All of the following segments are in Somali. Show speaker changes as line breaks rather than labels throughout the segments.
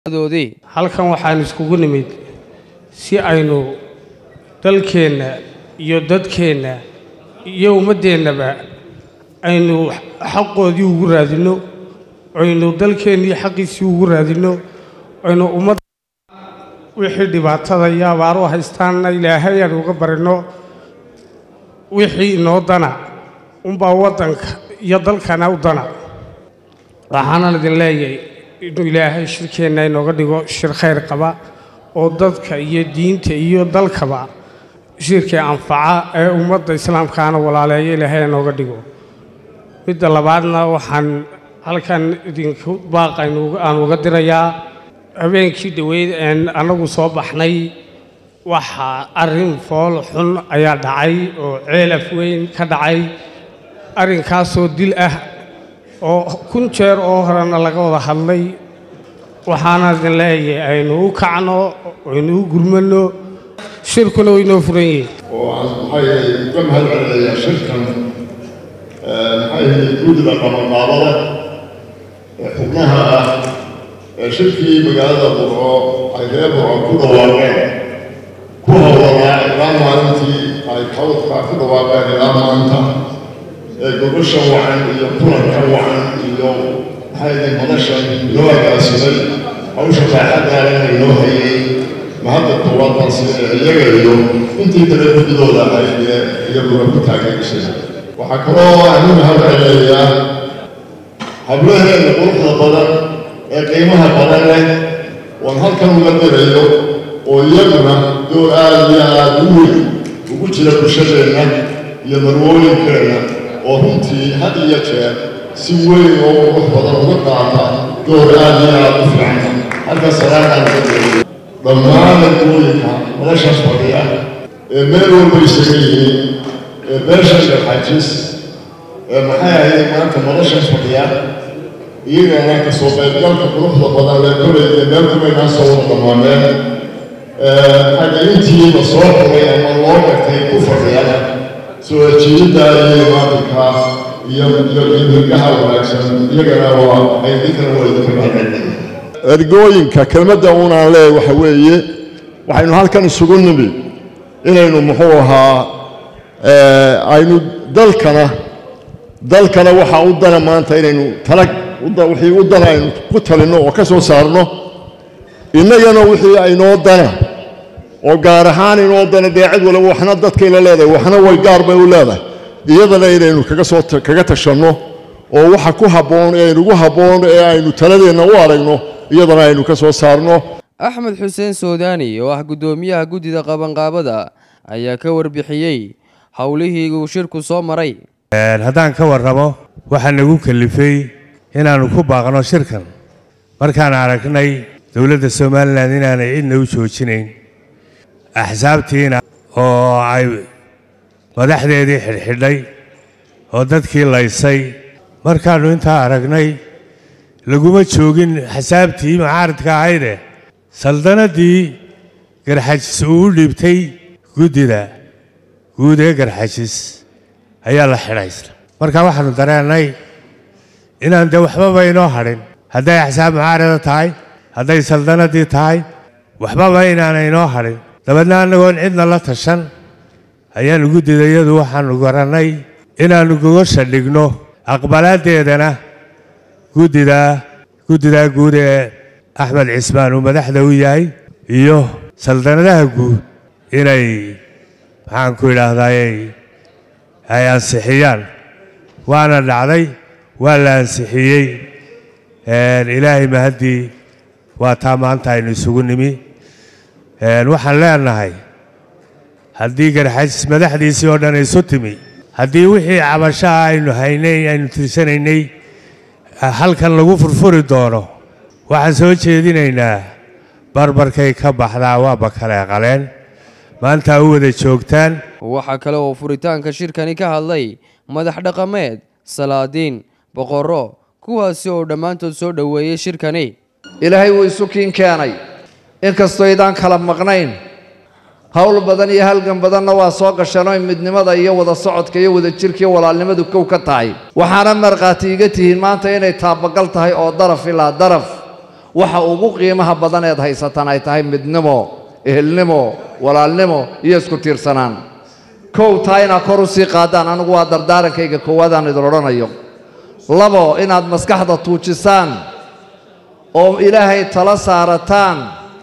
doodii
halkan waxaan iskugu nimid si aynu dalkeenna iyo dadkeenna iyo ummaddeennaba aynu xaqoodii ugu raadinno aynu dalkeennii xaqiisii ugu raadinno aynu ummadda wixii dhibaatada iyo abaaru haystaanna ilaahay aan uga barinno wixii inoo dana unbaa waddanka iyo dalkana u dana waxaanan idin leeyahay inuu ilaahay shirkeenna inooga dhigo shir khayr qaba oo dadka iyo diinta iyo dalkaba shirkii anfaca ee ummadda islaamkaana walaaleeya ilaahay inooga dhigo midda labaadna waxaan halkan idinku baaqaynu aan uga dirayaa habeenkii dhoweyd een annagu soo baxnay waxaa arrin fool xun ayaa dhacay oo ceelaf weyn ka dhacay arrinkaasoo dil ah oo kun jeer oo horena laga wada hadlay waxaana idin leeyahay aynu u kacno aynu u gurmanno shirkuna waynoo furan yihiin
oo aan maxay uga mahad celinayaa shirkan maxay guddida qabanqaabada ee xubnaha ah ee shirkii magaalada burco ay reer burco ku dhawaaqeen ku howlanaa ilaa maalintii ay xawdka ku dhawaaqeen ilaa maanta ee gobashan wacan iyo kulankan wacan iyo maxay idin madashan inoo agaasimay hawsha raaxadaalana inoo hayay mahadda koowaad baan siinaya iyaga iyo intii kale guddidooda ahayd ee iyaguna ku taageerisay waxaa kaloo aan u mahad celinayaa hablaheena quruxda badan ee qiimaha badan leh oon halkan uga dirayo oo iyaguna door aad iyo aad u weyn ugu jira bulshadeenna iyo marwooyinkeenna oo runtii had iyo jeer si weyn oo qurux badan uga qaata door aad iyo aad u fiican halka salaamaan ka dirayo dhammaan dadwooyinka noloshaas fadhiya ee meel walba isaga yihiin ee beesha sharxajis ee maxay ahayd maanta noloshaas fadhiya iyagana kasoo qaybgalka quruxda badan lee kolay ee meel kumaynaa soo wada dhammaameen xagaintiiba soo xulay ama loo gartay ku fadhiya soo ajiibidda iyo maalinka iyo iyo idinkaha wanaagsan iyagana waa ay dinkana waa idinka mahadcelin ergooyinka kelmadda uunaan leeyahay waxa weeye waxaynu halkan isugu nimi inaynu muxuu ahaa aynu dalkana dalkana waxaa u dana maanta inaynu talag wixii u dana aynu ku talinno oo ka soo saarno innagana wixii aynoo dana oo gaar ahaan inoo dana dee cid waliba waxna dadkayla leedahay waxna way gaar bay u leedahay iyadana inaynu kaga soo kaga tashanno oo waxa ku habboon ee aynugu habboon ee aynu taladeenna u aragno iyadana aynu ka soo saarno
axmed xuseen soodani oo ah guddoomiyaha guddida qabanqaabada ayaa ka warbixiyey howlihii uu shirku soo maray
haddaan ka warramo waxaa nagu kalifay inaannu ku baaqno shirkan markaan aragnay dowladda somalilan inaanay cidna u joojinayn axsaabtiina oo ay madaxdeedii xidhxidhay oo dadkii laysay markaannu intaa aragnay laguma joogin xasaabtii macaaridka ahayde saldanaddii garxajis uu u dhiibtay guddida guud ee garxajis ayaa la xidhaysna marka waxaannu dareennay inaan dee waxbaba inoo hadhin hadday axsaab mucaarida tahay hadday saldanaddii tahay waxbaba inaana inoo hadhin dabeedna annagoon cidna la tashan ayaannu guddida iyadu waxaannu garannay inaannu gogosha dhigno aqbalaaddeedana guddidaa guddidaa guud ee axmed cismaan uu madaxda u yahay iyo saldanadaha guud inay maxaan ku idhaahdaayey ay ansixiyaan waana dhacday waa la ansixiyey ilaahay mahaddii waa taa maanta aynu isugu nimi waxaan leenahay haddii garxajis madaxdiisii oo dhan isu timi haddii wixii cabashaha aynu haynay aynu tirsanaynay halkan lagu furfuri doono waxaan soo jeedinaynaa barbarkay ka baxdaa waaba kale qaleen maanta u wada joogtaan
waxaa kale oo furitaanka shirkani ka hadlay madax dhaqameed salaadiin boqorro kuwaasi oo dhammaantood soo dhoweeyey shirkani
ilaahay wuu isu kiin keenay inkastoo idaan kala maqnayn howl badan iyo halgan badanna waa soo gasheenoo midnimada iyo wada socodka iyo wada jirka iyo walaalnimadu kow ka tahay waxaana markhaati iga tihiin maanta inay taabagal tahay oo daraf ilaa daraf waxa ugu qiimaha badan eed haysataan ay tahay midnimo ehelnimo walaalnimo iyo isku tiirsanaan kow taa inaad kor u sii qaadaan anigu waa dardaarankayga koowaadaan idin odhanayo labo inaad maskaxda tuujisaan oo ilaahay tala saarataan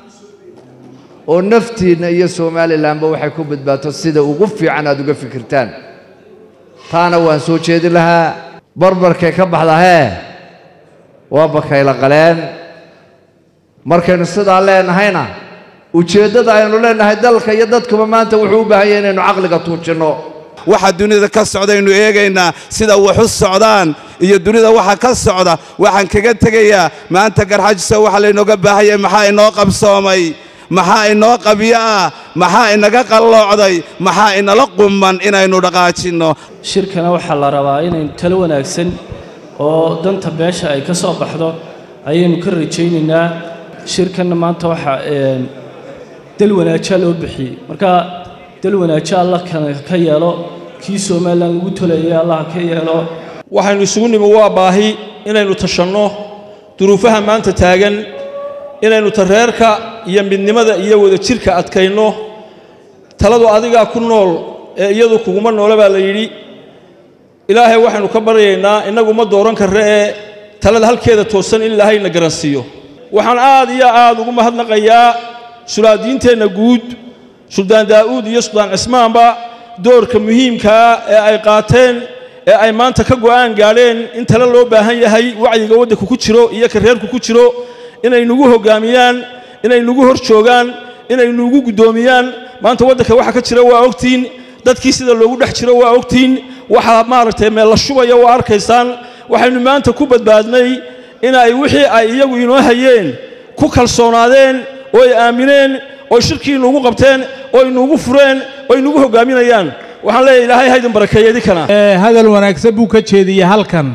oo naftiinna iyo somalilanba waxay ku badbaato sida ugu fiican aad uga fikirtaan taana waan soo jeedin lahaa barbarkay ka baxda hee waa bakayla qaleen markaynu sidaa leenahayna ujeeddada aynu leenahay dalka iyo dadkuba maanta wuxuu u baahan yahay inaynu caqliga tuujinno
waxa dunida ka socdaynu eegaynaa sida wax u socdaan iyo dunida waxa ka socda waxaan kaga tegayaa maanta garxajiso waxa laynooga baahanyay maxaa inoo qabsoomay maxaa inoo qabyo ah maxaa inaga qalloocday maxaa inala qumman inaynu dhaqaajinno
shirkana waxaa la rabaa inaynu talo wanaagsan oo danta beesha ay ka soo baxdo ayaynu ka rajaynaynaa shirkanna maanta waxaa dal wanaajaa loo bixiyey marka dal wanaajo allah ka yeelo kii somalilan lagu toleeyay allah ka yeelo
waxaynu isugu nimi waa baahi inaynu tashanno duruufaha maanta taagan inaynu tareerka iyo midnimada iyo wadajirka adkayno taladu adigaa ku nool ee iyadu kuguma noole baa la yidhi ilaahay waxaynu ka baryaynaa innagu ma dooran karre ee talada halkeeda toosan in ilaahayna garansiiyo waxaan aad iyo aad ugu mahadnaqayaa sulaadiinteenna guud suldaan daa'uud iyo suldaan cismaanba doorka muhiimkaa ee ay qaateen ee ay maanta ka go'aan gaadheen in tale loo baahan yahay wacyiga waddanka ku jiro iyo ka reerku ku jiro inay nugu hoggaamiyaan inay nugu hor joogaan inay nugu guddoomiyaan maanta waddanka waxa ka jira waa ogtiin dadkii sida loogu dhex jiro waa ogtiin waxa maaragtay meel la shubaya waa arkaysaan waxaynu maanta ku badbaadnay inay wixii ay iyagu inoo hayeen ku kalsoonaadeen oo ay aamineen oo shirkii inuugu qabteen oo inuugu fureen oo inugu hoggaaminayaan waxaan leeyahay ilaahay haydin barakeeya idinkana
hadal wanaagsan buu ka jeediyey halkan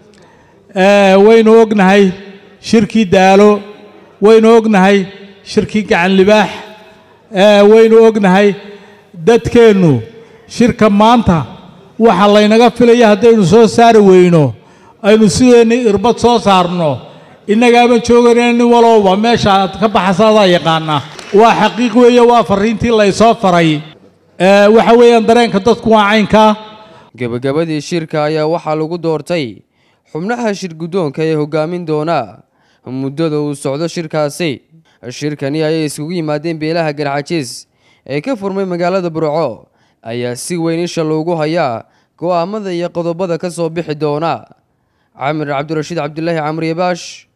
waynu ognahay shirkii daalo waynu ognahay shirkii gacan libaax waynu ognahay dadkeennu shirka maanta waxa laynaga filaya haddaynu soo saari weyno aynu sideenni irbad soo saarno innagaaban joogayna nin walowba meesha aad ka baxasaadaa yaqaana waa xaqiiq weeye waa farriintii laysoo faray waxa weeyaan dareenka dadku waa caynkaa
gebagabadii shirka ayaa waxaa lagu doortay xubnaha shir guddoonka ee hoggaamin doona muddada uu socdo shirkaasi shirkani ayay iskugu yimaadeen beelaha garxajiis ee ka furmay magaalada burco ayaa si weyn isha loogu hayaa go'aamada iyo qodobada ka soo bixi doona camir cabdirashiid cabdulaahi camriye baash